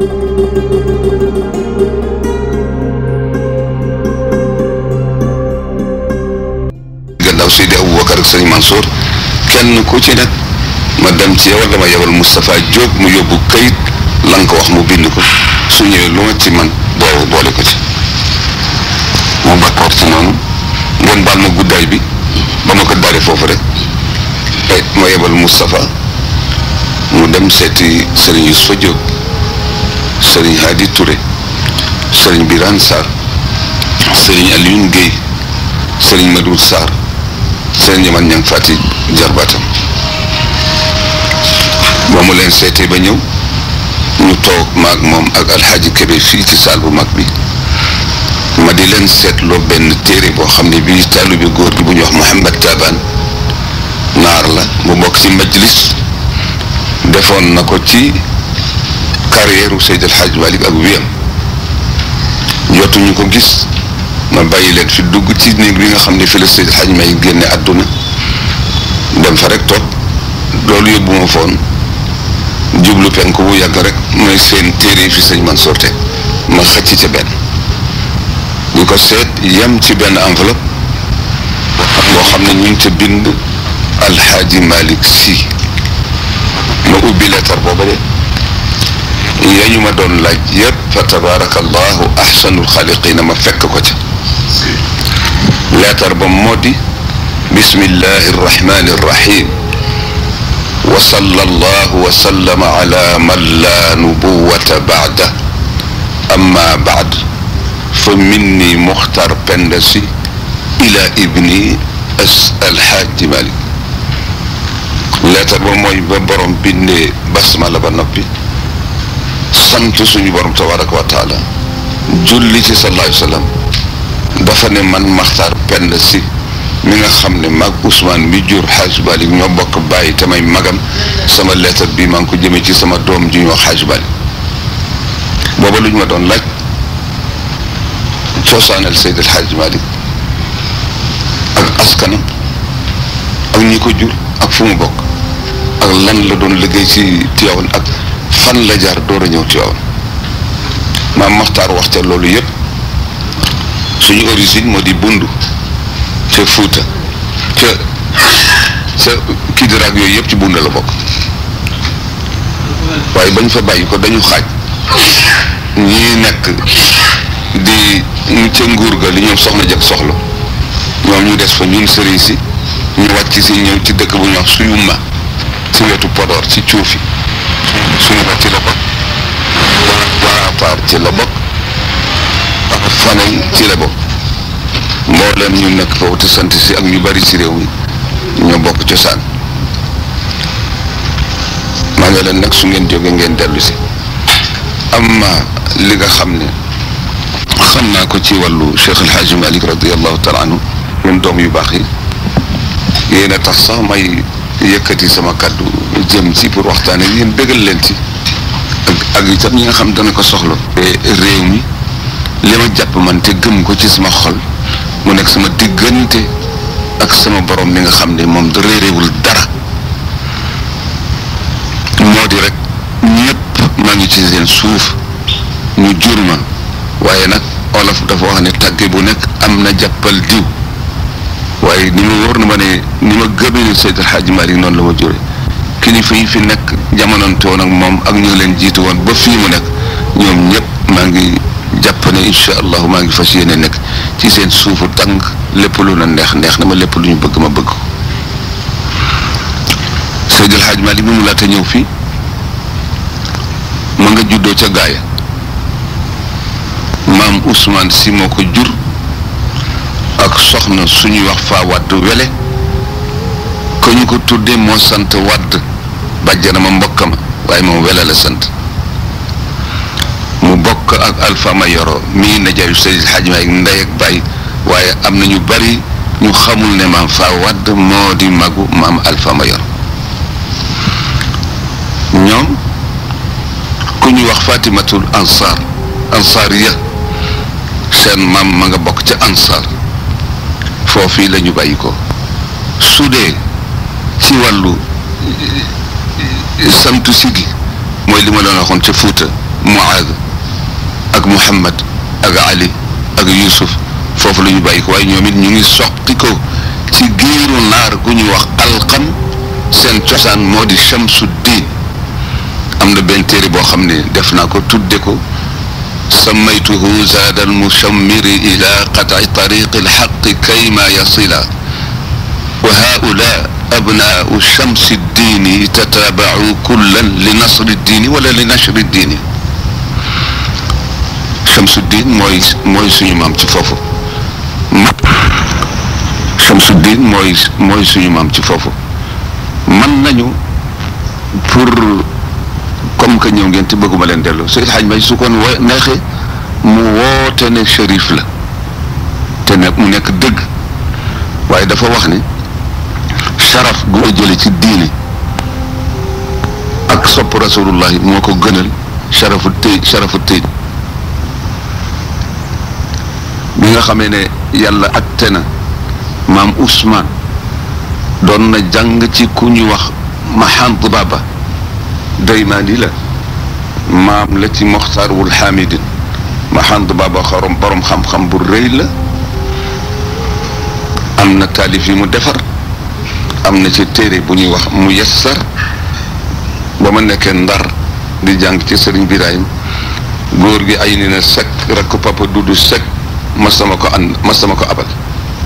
gannaaw Seydi Aboubacar ak sëñ Mansour kenn ku ci nekk ma dem ci yow dama yebal Moustapha Diop mu yóbbu kayit la nga ko wax mu bind ko su ñëwee lu ma ci man boobu boole ko ci mu d'accord ci noonu ngeen baal ma guddaay bi ba ma ko dalee foofu rek ma yebal Moustapha mu dem seeti sëriñ Youssoufa Diop sëriñ Hadi Touré sëriñ Birane Sarr sëriñ Alioune Guèye sëriñ Madou Sarr sëriñ Yaman Ñang Fati jarbaatam ba mu leen seetee ba ñëw ñu toog maag moom ak alxaaji Kébé fii ci saal bu mag bi ma di leen seetloo benn téere boo xam ne bii taalu bi góor gi bu ñuy wax Mouhamed Taban naar la bu bokk ci majlis defoon na ko ci carrière u Seydi El Hadj Malick ak wiyam jotuñu ko gis ma bàyyi leen fi dugg ci néeg bi nga xam ne fi la Seydi El Hadj Malick génne àdduna dem fa rek toog loolu yóbbu ma foon jublu penku bu yàgg rek mooy seen téere fi sëñ Mansour teg ma xëcc ca benn di ko seet yem ci benn enveloppe boo xam ne ñu ngi ca bind alxaaji Malick Sy ma ubbi lettre booba de ya ñu ma doon laaj yëpp fa tabarakallahu ahsanul xaaliqina ma fekk ko ca lettre ba moo di bismillahi arrahmani arrahim wa sallallahu wa sallama ala man la nubuwata baada amma baad fa minni muxtar penda si ila ibni as alxaaji malik leetar ba mooy ba borom bindee basmala ba noppi sant suñu borom tabaraka wa taala julli ci sallallahu alayhi wa sallam dafa ne man maxtar penda si mi nga xam ne mag Ousmane mi jur xaaj Malik ñoo bokk bàyyi te may magam sama lettre bi maa ngi ko jëmee ci sama doom ji ñuy wax xaaj Malik booba lu ñu ma doon laaj cosaanal Seydi El Hadj Malick ak askanam ak ñi ko jur ak fu mu bokk ak lan la doon liggéey ci Tivaouane ak fan la jaar door a ñëw Tivaouane maam Maxtaar wax ca loolu yëpp suñu origine moo di bundu ca Fuuta ca ca Kidiraak yooyu yëpp ci bunda la bokk waaye bañ fa bàyyi ko dañu xaaj ñii nekk di ca nguur ga li ñoom soxna jëkk soxla ñoom ñu des fa ñun sëriñ si ñu wàcc si ñëw ci dëkk bu ñu wax suñu ma ci wetu Podor ci cuufi suñu ma ci la bokk waa paar ci la bokk fanay ci la bokk mbooleem ñu nekk foofu te sant si ak ñu bari ci réew mi ñoo bokk cosaan maa ngi leen nag su ngeen jógee ngeen dellu si amma li nga xam ne xam naa ko ci wàllu Cheikh El Hadj Malick radiallahu taala anhu yéen doom yu baax yi yéen a tax sax may yëkkati sama kàddu jëm ci pour waxtaan ak yéen bégal leen ci ak ak itam ñi nga xam dana ko soxla réew mi li ma jàpp man te gëm ko ci sama xol mu nekk sama diggante ak sama borom mi nga xam ne moom da réeréewul dara moo di rek ñëpp maa ngi ci seen suuf ñu jur ma waaye nag olof dafa wax ne tàgge bu nekk am na jàppal diw waaye ni ma wóor na ma ne ni ma gëmee ne Seydi El Hadji Malick noonu la ma jure kilifa yi fi nekk jamononte woon ak moom ak ñu leen jiitu woon ba fii mu nekk ñoom ñëpp maa ngi jàpp ne incha allahu maa ngi fas yéene nekk ci seen suufu tàng lépp lu na neex neex na ma lépp lu ñu bëgg ma bëgg ko Seydi El Hadji Malick bi mu laata ñëw fii ma nga juddoo ca gaaya maam Ousmane si moo ko jur ak soxna suñuy wax faa wadd wele ko ñu ko tuddee moo sant wadd bàjjana ma mbokka ma waaye moom wele la sant mu bokk ak Alpha Mayoro mii na jaay Seydi El Hadji Malick ndey ak baay waaye am na ñu bari ñu xamul ne maam faa wadd moo di magu maam Alpha Mayoro ñoom ku ñuy wax Fatimatul Ansar Ansariya seen maam ma nga bokk ca Ansar foofii la ñu bàyyi ko su dee ci wàllu santu sigi mooy li ma doon waxoon ca Fuuta Muaad ak Muhammad ak Ali ak Yusuf foofu la ñu bàyyi ko waaye ñoom it ñu ngi soqi ko ci giiru naar gu ñuy wax alqam seen cosaan moo di Shamsuddin am na benn téere boo xam ne def naa ko tudde ko sammaytuhu zaada almushammiri ila qatci tariqi alxaqi kayma yasila wa haula abnaau shamsi ddiini tataabacu kullan li nasri ddiini wala li nashri ddiini Shamsuddin mooy mooy suñu maam ci foofu Shamsuddin mooy mooy suñu maam ci foofu man nañu pour comme que ñëw ngeen te bëgguma leen dellu Seydi Hadj May su kon wo neexee mu woote ne shérif la te ne mu nekk dëgg waaye dafa wax ne sharaf gu ma jële ci diine ak sopp rasulullahi moo ko gënal sharafu tëy sharafu tëy bi nga xamee ne yàlla atte na maam Ousmane doon na jàng ci ku ñu wax Mahant Baba daymaani la maam la ci Moxtaar wul Hamidin Mahant Baba xorom borom xam-xam bu rëy la am na taalif yi mu defar am na ci téere bu ñuy wax mu yessar ba ma nekkee ndar di jàng ci sëriñ Birahim góor gi ay ni na sek rakk papa dudu sek mas sama ko ànd mas sama ko abal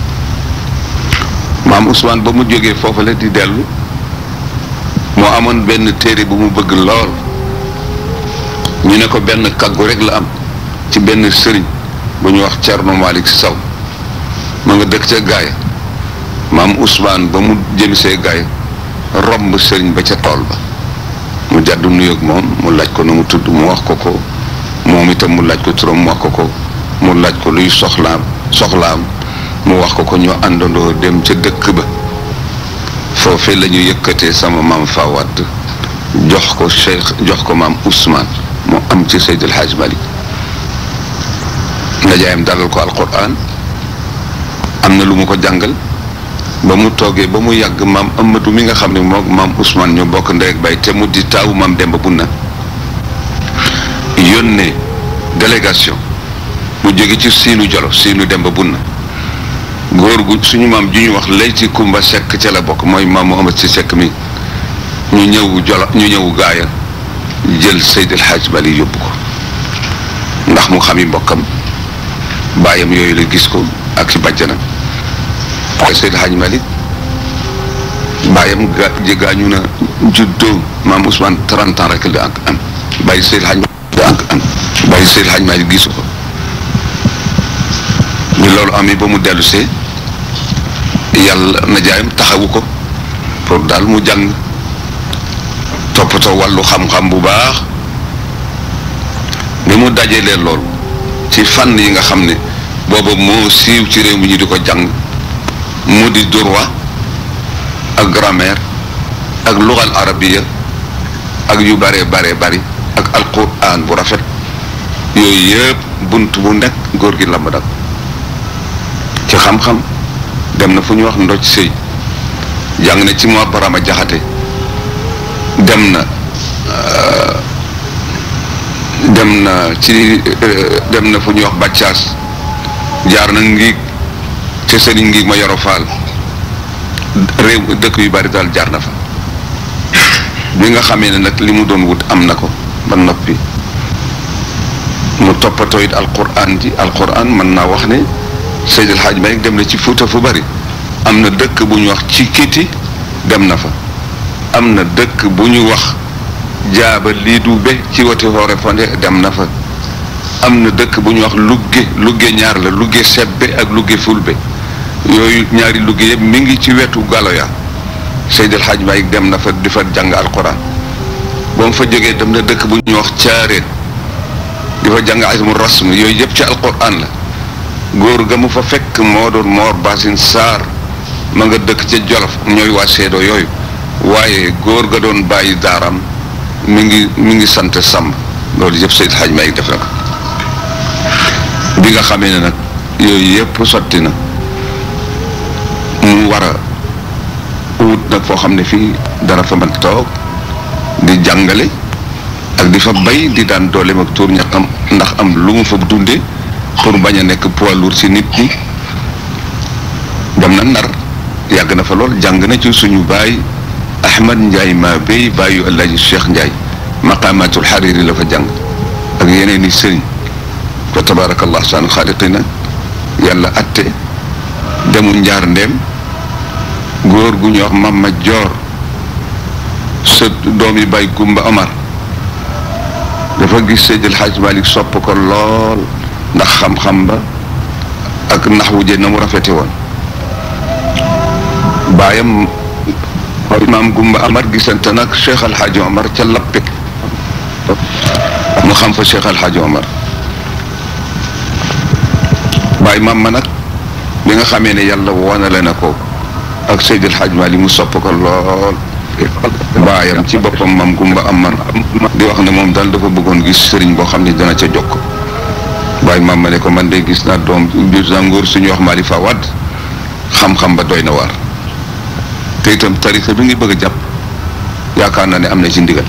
maam Ousmane ba mu jógee foofu la di dellu moo amoon benn téere bu mu bëgg lool ñu ne ko benn kaggu rek la am ci benn sëriñ bu ñu wax Thierno Malick Sow ma nga dëkk ca gaaya maam Ousmane ba mu jëmisee gaaya romb sëriñ ba ca tool ba mu jàddu nuyoog moom mu laaj ko nu mu tudd mu wax ko ko moom itam mu laaj ko turam mu wax ko ko mu laaj ko luy soxlaam soxlaam mu wax ko ko ñu àndandoo dem ca dëkk ba foofee la ñu yëkkatee sama maam Fawad jox ko Cheikh jox ko maam Ousmane mu am ci Seydi El Hadj Malick ndajaayam dalal ko alquran am na lu mu ko jàngal ba mu toogee ba mu yàgg maam Amadou mi nga xam ne moom maam Ousmane ñu bokk ndey ak bay te mu di taawu maam Demba Bunna yónnee délégation mu jóge ci siinu jolo siinu Demba Bunna góor gu suñu maam ju ñu wax lay ci Kumba Sekk ca la bokk mooy maam Muhammad si Sekk mi ñu ñëw jolo ñu ñëw gaaya jël Seydi El Hadj Malick yóbbu ko ndax mu xami mbokkam baayam yooyu la gis ko ak ci bàjjanam waaye Seydi El Hadj Malick baayam ga gaañu na juddoo maam Ousmane 30 ans rek la ak am bàyyi Seydi El Hadj Malick ak am bàyyi Seydi El Hadj Malick gisu ko bi loolu amee ba mu dellu see yàlla na jaayam taxawu ko pour daal mu jàng toppatoo wàllu xam-xam bu baax bi mu dajalee loolu ci fànn yi nga xam ne booba moo siiw ci réew mi ñu di ko jàng mu di droit ak grammaire ak lugal arabiya ak yu bare bare bari ak alquran bu rafet yooyu yëpp bunt bu nekk góor gi lamb dak ci xam-xam dem na fu ñu wax ndoj sëy jàng na ci moo barama jaxate dem na dem na ci dem na fu ñuy wax bàccaas jaar na ngiig ca sëriñ ngiig ma yoro faal réew dëkk yu bari daal jaar na fa bi nga xamee ne nag li mu doon wut am na ko ba noppi mu toppatoo it alquran ji alquran mën naa wax ne Seydi El Hadj Malick dem na ci Fuuta fu bari am na dëkk bu ñu wax ci kiti dem na fa am na dëkk bu ñu wax jaaba lii du be ci wati xoore fonde dem na fa am na dëkk bu ñu wax lugge lugge ñaar la lugge sebbe ak lugge fulbe yooyu ñaari lugge yëpp mi ngi ci wetu galoya Seydi El Hadj Malick dem na fa di fa jàng alquran ba mu fa jógee dem na dëkk bu ñuy wax caareen di fa jàng ismu rasm yooyu yëpp ci alquran la góor ga mu fa fekk moo doon moor basin saar ma nga dëkk ca jolof ñooy waa seedo yooyu waaye góor ga doon bàyyi daaram mi ngi mi ngi sant sàmb loolu yëpp Seydi Hadj Malick def na ko bi nga xamee ne nag yooyu yëpp sotti na mu war a wut nag foo xam ne fii dara fa mën toog di jàngale ak di fa bay di daan dooleem ak tuur ñaqam ndax am lu mu fa dundee pour bañ a nekk poids lourd ci nit ñi dem na Ndar yàgg na fa lool jàng na ci suñu baay Ahmad Ndiaye maa bay baayu El Hadj Cheikh Ndiaye maqaamatul xariri la fa jàng ak yeneen i sëriñ fa tabaarakallah saan xaaliqina yàlla atte demul njaar ndeem góor gu ñuy wax Mama Joor sa doom yi bay Gumba Omar dafa gis Seydil Hadj Malick sopp ko lool ndax xam-xam ba ak nax wu na mu rafete woon baayam imaam Gumba Amar gisante nag Cheikh Al Hadj Omar ca lappe mu xam fa Cheikh Al Hadj Omar baay maam ma nag bi nga xamee ne yàlla wonale na ko ak Seydil Hadj Malick mu sopp ko lool baayam ci boppam maam Gumba Amar di wax ne moom daal dafa bëggoon gis sëriñ boo xam ne dana ca jokk baay maam ma ne ko man de gis naa doom biir sa nguur suñu wax Malick Fawad xam-xam ba doy na waar te itam tarixa bi ngi bëgg a jàpp yaakaar naa ne am na ci ndigal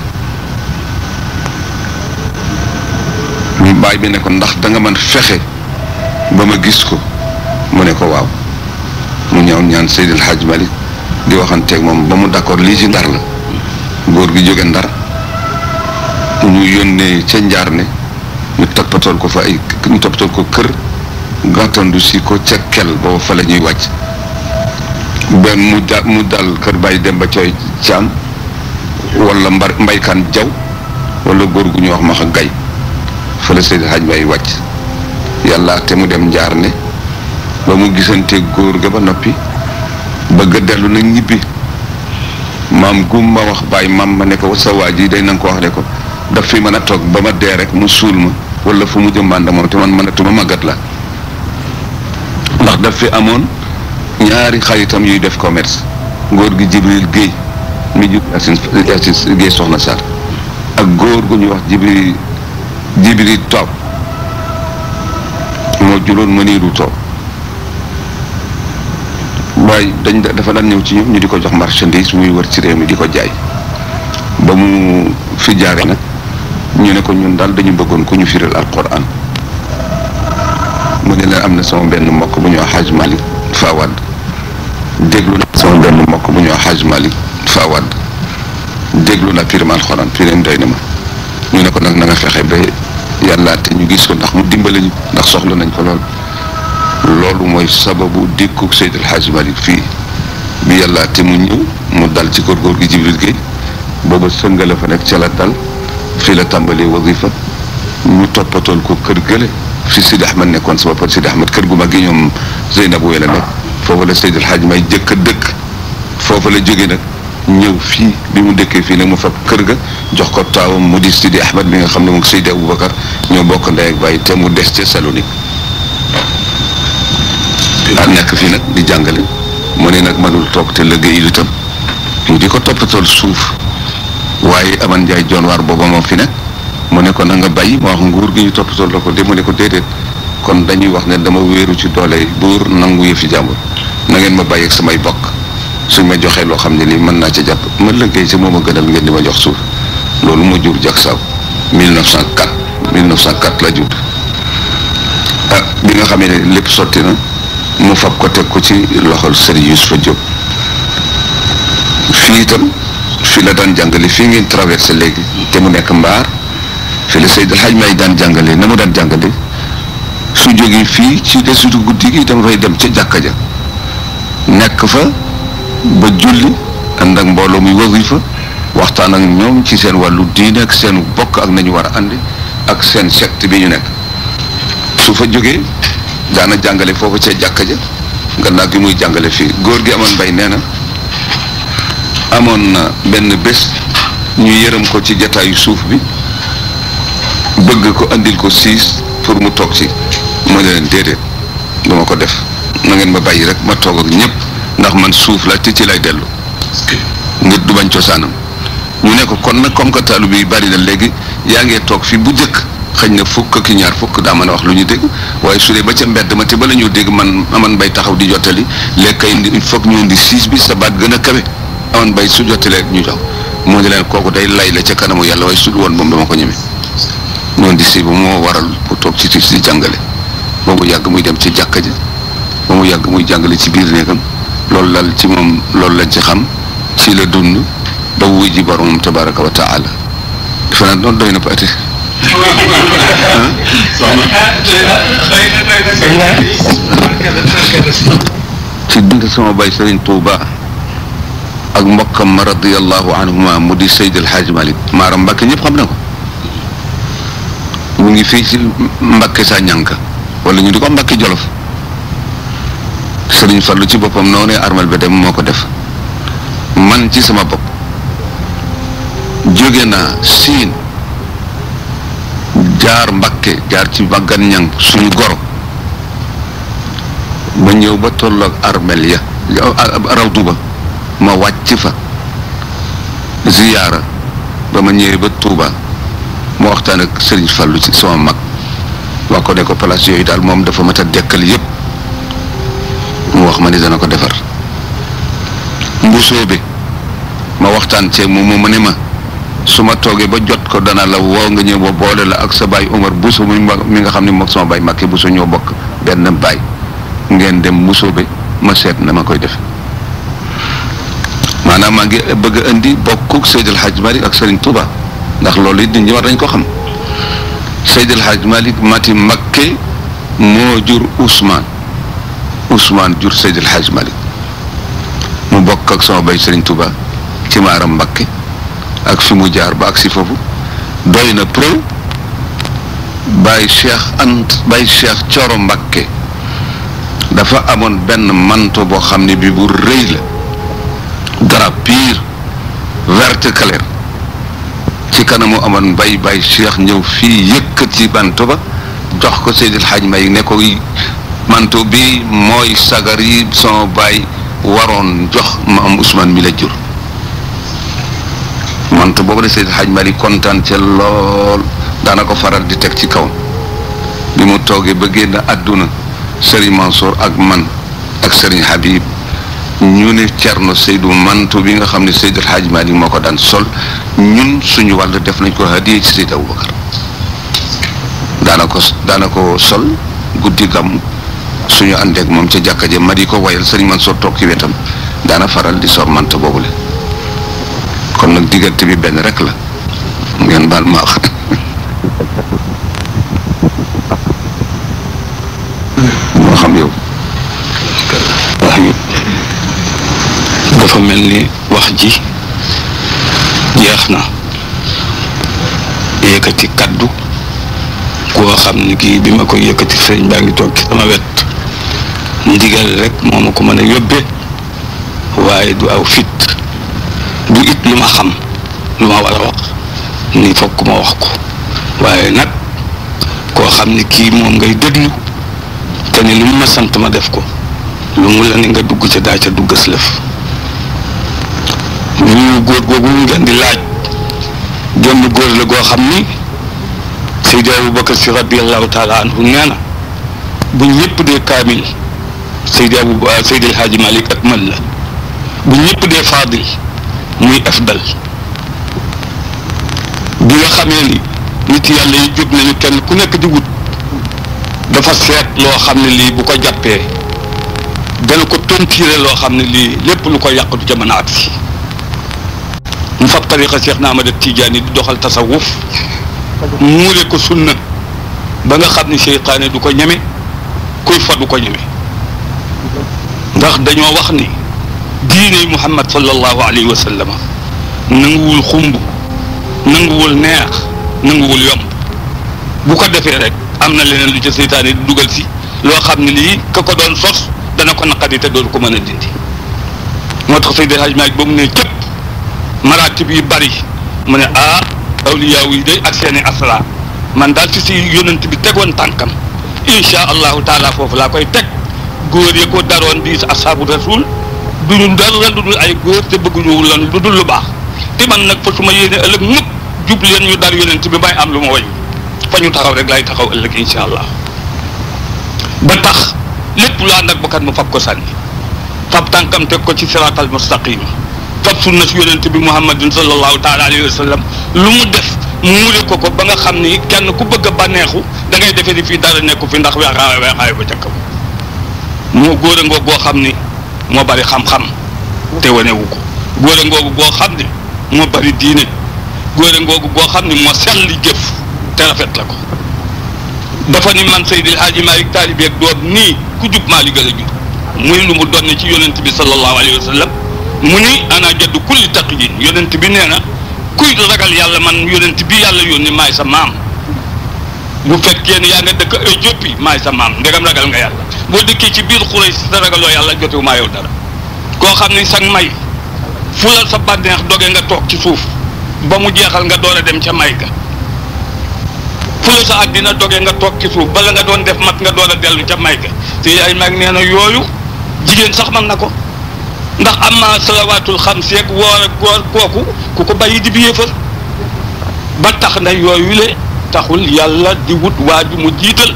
ñu baay bi ne ko ndax da nga mën fexe ba ma gis ko mu ne ko waaw mu ñëw ñaan Seydil Hadj Malick di waxanteeg moom ba mu d'accord lii ci ndar la góor gi jóge ndar ñu yónnee ca njaar ne ñu toppatool ko fa ay ñu toppatool ko kër gàttandu si ko ca kel boobu fa la ñuy wàcc benn mu da mu dal kër Baye Demba Coy Caam wala mbar mbaykaan jaw wala góor gu ñuy wax maxa gay fa la Seydi Hadj Baye wàcc yàlla te mu dem njaar ne ba mu gisante góor ga ba noppi bëgg a dellu nag ñibbi maam gum ma wax bàyyi maam ma ne ko sa waa ji day na nga ko wax ne ko daf fi mën a toog ba ma dee rek mu suul ma wala fu mu jëmbànda moom te man mënatuma màggat la ndax daf fi amoon ñaari xaritam yuy def commerce góor gi Jibril Guèye mi jur Yacine Yacine Guèye soxna Sarr ak góor gu ñuy wax Jibril Jibril Toob moo juróon mëniiru Toob waaye dañ dafa daan ñëw ci ñoom ñu di ko jox marchandise muy wër ci réew mi di ko jaay ba mu fi jaaree nag ñu ne ko ñun daal dañu bëggoon ku ñu firil alquran mu ne leen am na sama benn mbokk bu ñuy wax Hadj Malick Fawad déglu na sama benn mbokk bu ñuy wax Hadj Malick Fawad déglu na firim alquran firim doy na ma ñu ne ko nag na nga fexe ba yàlla te ñu gis ko ndax mu dimbale ñu ndax soxla nañ ko lool. loolu mooy sababu dikkuk Seydil Hadj Malick fii bi yàlla te mu ñëw mu dal ci góor góor gi Jibril Guèye booba sëngale fa nekk ca la dal fii la tàmbalee wasifa ñu toppatool ko kër gële fi Sidi Ahmed nekkoon sa bopp Sidi Ahmed kër gu mag gi ñoom Zeynabou la nekk foofu la Seydil Hadj may jëkk a dëkk foofu la jóge nag ñëw fii bi mu dëkkee fii nag mu fab kër ga jox ko taawam mu di Sidi Ahmed bi nga xam ne moom Seydi Aboubacar ñoo bokk ndey ak bàyyi te mu des ca Salonique daal nekk fii nag di jàngale mu ne nag mënul toog te liggéey itam mu di ko toppatool suuf waaye aman njaay joon waar booba moo fi nekk mu ne ko na nga bàyyi moo wax nguur gi ñu toppatool la ko de mu ne ko déedéet kon dañuy wax ne dama wéeru ci doole buur nangu yëfi jàmbur na ngeen ma bàyyi ak samay bokk suñ ma joxee loo xam ne lii mën naa ca jàpp ma liggéey ci moom a gënal ngeen di ma jox suuf loolu moo jur jak saaw 1904 1904 la jur ah bi nga xamee ne lépp sotti na mu fab ko teg ko ci loxol Serigne Youssoufa Diop fii itam fii la daan jàngale fii ngeen traversé léegi te mu nekk mbaar fii la Seydil Hadj may daan jàngale na mu daan jàngale su jógee fii ci desitu guddi gi dama fay dem ca jàkka ja nekk fa ba julli ànd ak mbooloo muy wasifa waxtaan ak ñoom ci seen wàllu diine ak seen bokk ak nañu war a àndi ak seen secte bi ñu nekk su fa jógee daana jàngale foofu ca jàkka ja gannaaw gi muy jàngale fii góor gi amoon mbay nee na amoon na benn bés ñu yërëm ko ci jataayu suuf bi bëgg ko andil ko siis pour mu toog ci mu ne leen déedéet duma ko def na ngeen ma bàyyi rek ma toog ak ñëpp ndax man suuf la te ci lay dellu nit du bañ cosaanam ñu ne ko kon nag comme que taalu bi bari na léegi yaa ngee toog fi bu jëkk xëy na fukk ki ñaar fukk daa mën a wax lu ñu dégg waaye su dee ba ca mbedd ma te ba la ñu dégg man aman bay taxaw di jottali léegi kay il faut que ñu indi siis bi sa baat gën a kawe aman bay su jottalee ñu jox moo di leen kooku day lay la ca kanamu yàlla waaye su dul woon moom dama ko ñeme noonu di si ba moo waral bu toog ci tiis di jàngale ba mu yàgg muy dem ci jàkka ji ba mu yàgg muy jàngale ci biir néegam loolu lal ci moom loolu lañ ci xam ci la dund ba wuy ji boromam tabaraka wa taala defe naa doon doy na paati ci dund sama bay Sëriñ Tuuba ak mbokkam ma radiallahu anhuma mu di Seyd El Hadj Malick maaram Mbàkke ñëpp xam na ko mu ngi fii ci Mbàkke sa ñànka wala ñu di ko Mbàkke Jolof Sëriñ Fallu ci boppam noonu armal ba dem moo ko def man ci sama bopp jóge naa siin jaar Mbàkke jaar ci baggan ñang suñu goro ba ñëw ba tolloog armel ya rawdu ba ma wàcc fa ziyaara ba ma ñëwee ba Tuuba ma waxtaan ak Sëriñ Fallu ci sama mag wax ko ne ko place yooyu daal moom dafa mat a dekkal yépp mu wax ma ni dana ko defar mbusoo bi ma waxtaan ceeg moom mu ne ma su ma toogee ba jot ko dana la woo nga ñëw ba boole la ak sa baay Omar Bousso mi mi nga xam ne moom sama baay Màkke Bousso ñoo bokk benn baay ngeen dem Bousso bi ma seet na ma koy def maanaam maa ngi bëgg a indi bokkuk Seydil Hadj Malick ak Serigne Touba ndax loolu it nit ñi war dañ ko xam Seydil Hadj Malick mati Màkke moo jur Ousmane Ousmane jur Seydil Hadj Malick mu bokk ak sama bay Serigne Touba ci maaram Mbakke ak fi mu jaar ba ak si foofu doy na preuve Baye Cheikh Ant Baye Cheikh Coro Mbakke dafa amoon benn manto boo xam ne bi bu rëy la drap pur vert clair ci kanamu amoon Baye Baye Cheikh ñëw fii yëkkati manto ba jox ko Seydil Hadj May ne ko manto bi mooy sagar yi sama baay waroon jox ma am Ousmane mi la jur manto boobu la Seydil Hadj Malick kontaan ca lool daana ko faral di teg ci kaw bi mu toogee ba génn àdduna Serigne Mansour ak man ak Serigne Habib ñu ne Cerno Seydou manto bi nga xam ne Seydil Hadj Malick moo ko daan sol ñun suñu wàll def nañ ko hadiya ci Seydou Aboubacar daana ko daana ko sol guddi gàmm suñu àndeek moom ca jàkka ja ma di ko wayal Serigne Mansour toog ci wetam daana faral di sor manto boobule kon nag diggante bi benn rek la ngeen baal ma wax moo xam yow wax yi dafa mel ni wax ji jeex na yëkkati kaddu koo xam ni kii bi ma koy yëkkati sëriñ baa ngi toog ci sama wet ndigal rek moo ma ko mën a yóbbe waaye du aw fit du it lu ma xam lu ma war a wax ni fokk ma wax ko waaye nag koo xam ni kii moom ngay déglu te ni lu mu ma sant ma def ko lu mu la ni nga dugg ca daa ca duggas lëf ñu góor googu ñu ngeen di laaj genn góor la goo xam ni Seydi Aboubacar si radiallahu taala anhu nee na bu ñëpp dee kaamil Seydi Abou Seydi El Hadji Malick ak man la bu ñëpp dee faadil muy afdal bi nga xamee ni nit yàlla yi jóg nañu kenn ku nekk di wut dafa seet loo xam ne lii bu ko jàppee dana ko tontiire loo xam ne lii lépp lu ko yàq du ca mën a agsi mu fab tariqa Cheikh na Ahmad Tijaani di doxal tasawuf muure ko sunna ba nga xam ni seytaane du ko ñeme kuy fa du ko ñeme ndax dañoo wax ni diine Muhammad sallallahu alayhi wa sallam nanguwul xumb nanguwul neex nanguwul yomb bu ko defee rek am na leneen lu ca seytaane di dugal si loo xam ne lii ka ko doon sos dana ko naqadi te doon ko mën a dindi moo tax Seydi Hadj Malick ba mu ne cëpp maraatib yi bari mu ne ah awliyaaw yi day ak seeni asra man daal fi si yonent bi tegoon tànkam insha allahu taala foofu laa koy teg góor ya ko daroon di asaabu rasul duñu dara lu dul ay góor te bëgguñu lan lu dul lu baax te man nag fa su ma yéene ëllëg mukk jub leen ñu dar yonent bi may am lu ma wañ fa ñu taxaw rek laay taxaw ëllëg insha allah ba tax lépp lu ànd ak bakkat mu fab ko sànni fab tànkam teg ko ci siraatal mustaqima fab sunna si yonent bi muhammadin sallallahu taala alayhi wa sallam lu mu def muure ko ko ba nga xam ni kenn ku bëgg a bànneexu da ngay defee ni fii dara nekku fi ndax weexaay weexaay ba ca kaw moo góor a ngoog goo xam ni moo bari xam-xam te wanewu ko góor a ngoogu goo xam ni moo bari diine góor a ngoogu goo xam ni moo sell li jëf te rafet la ko dafa ni man Seydil Hadji Malick taalibe ak doom nii ku jub maa li gën a jub muy lu mu doon ci yonent bi sallallahu alayhi wa sallam mu ni ana jaddu kulli taqiyin yonent bi nee na kuy ragal yàlla man yonent bi yàlla yónni maay sa maam bu fekkee ne yaa nga dëkk Éthiopie maay sa maam ndegam ragal nga yàlla boo dëkkee ci biir xuray si sa ragaloo yàlla jotewu maa yow dara koo xam ni sag may fulal sa bànneex doge nga toog ci suuf ba mu jeexal nga door a dem ca may ga fulal sa àddina doge nga toog ci suuf bala nga doon def mat nga door a dellu ca may ga te yaay mag nee na yooyu jigéen sax mën na ko ndax am na salawaatul xam seeg woor ak góor kooku ku ko bàyyi di bi yéefar ba tax na yooyu le taxul yàlla di wut waa ju mu jiital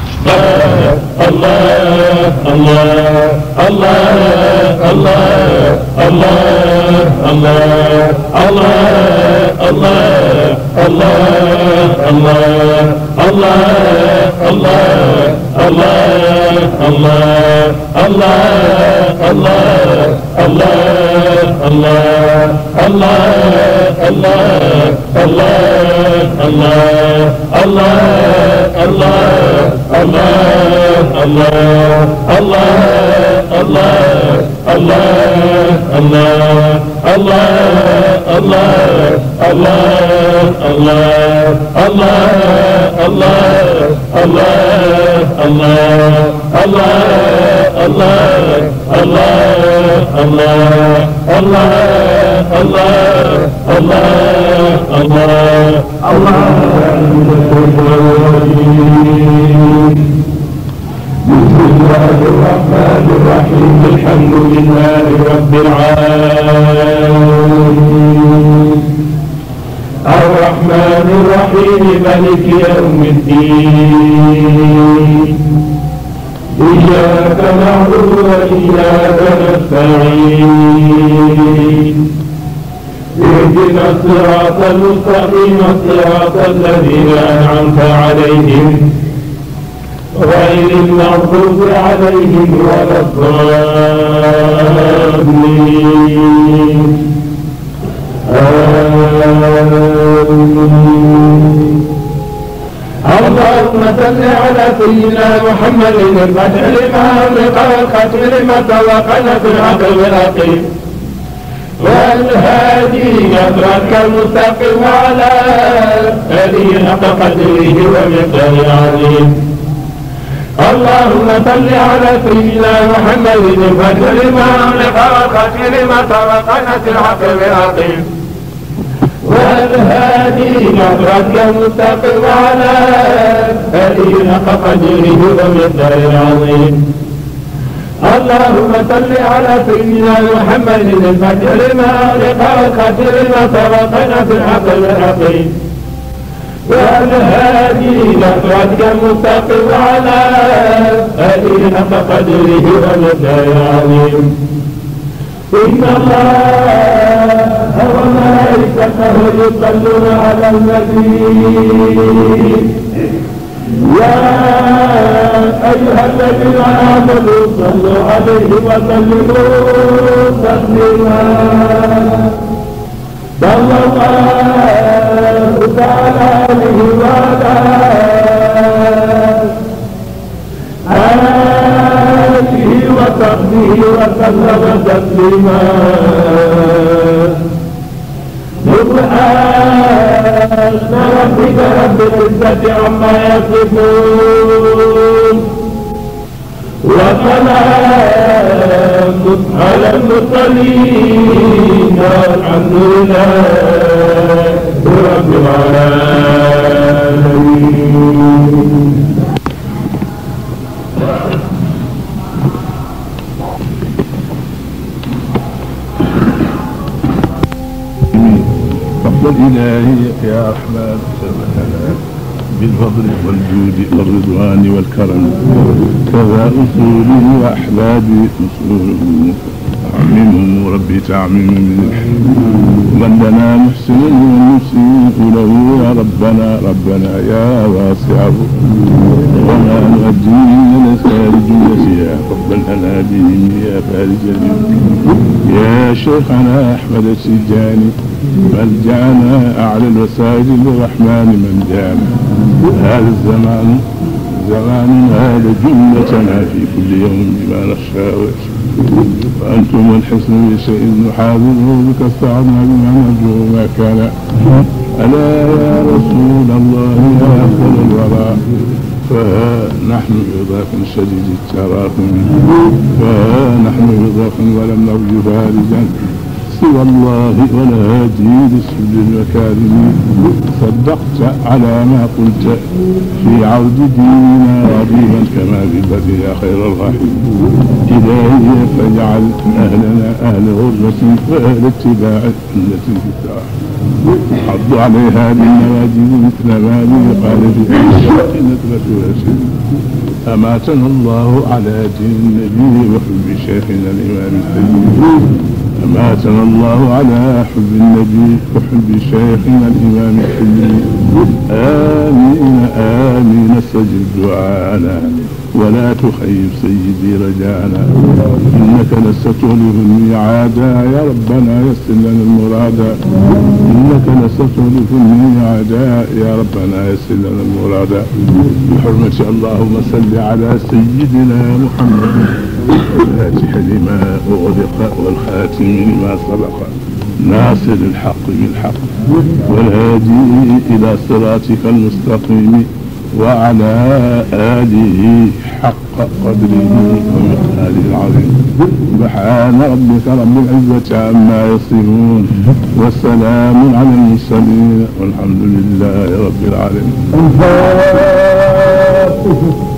بسم الله الرحمن الرحيم الحمد لله رب العالمين الرحمن الرحيم ملك يوم الدين إياك نعبد وإياك نستعين اهدنا الصراط المستقيم صراط الذين أنعمت عليهم غير المغضوب عليهم ولا الضالين اللهم صل على سيدنا محمد الفتح لما أغلق والختم لما سبق نصر الحق بالعقيم والهادي نصرك المستقيم على هذه حق قدره ومقداره العظيم اللهم صل على سيدنا محمد الفتح لما أغلق والختم لما سبق نصر الحق بالعقيم والهادي نصرك المستقيم على هذه حق قدره ومقداره العظيم اللهم صل على سيدنا محمد الفتح لما أغلق والختم لما سبق نصر الحق بالعقيم والهادي نصرتك المستقيم على هذه حق قدره ومقداره العظيم إن الله وملائكته يصلون على النبي يا أيها الذين آمنوا صلوا عليه وسلموا تسليما صلى الله تعالى عليه وعلى آله وصحبه وسلم تسليما سبحان ربك رب العزة عما يصفون وسلام على المرسلين والحمد لله رب العالمين فضل إلهي يا رحمن سبحانه بالفضل والجود والرضوان والكرم كذا أصولي وأحبابي نصورهم تعميمهم ربي تعميم من لنا محسن ونسيء له يا ربنا ربنا يا واسع وما نؤدي من الخارج يا ربا لنا بهم يا فارج يا شيخنا احمد السجاني ملجانا اعلى الوسائل للرحمن من جانا هذا الزمان زمان هذا جملتنا في كل يوم بما نخشى ويخشى وأنتم الحسن بشيء نحاذره بك استعنا بما نرجو ما كان ألا يا رسول الله يا أفضل الورى فها نحن بضاف شديد التراكم فها نحن بضاف ولم نرجو فارجا سوى الله والهادي لسبل المكارم صدقت على ما قلت في عود ديننا رغيبا كما بالبدء يا خير الراحمين إلهي فاجعل أهلنا أهل غربة وأهل اتباع سنة الفتاح حض عليها بالنواجذ مثل ما لي قال في أشياء نتبة رشيد أماتنا الله على دين النبي وحب شيخنا الإمام السيد أماتنا الله على حب النبي وحب شيخنا الإمام الحلمي آمين آمين استجب دعانا ولا تخيب سيدي رجانا إنك لست تخلف الميعاد يا ربنا يسر لنا المراد إنك لست تخلف الميعاد يا ربنا يسر لنا المراد بحرمة اللهم صل على سيدنا محمد الفاتح لما أغلق والخاتم لما سبق ناصر الحق بالحق والهادي إلى صراطك المستقيم وعلى آله حق قدره ومقداره العظيم سبحان ربك رب العزة عما يصفون وسلام على المرسلين والحمد لله رب العالمين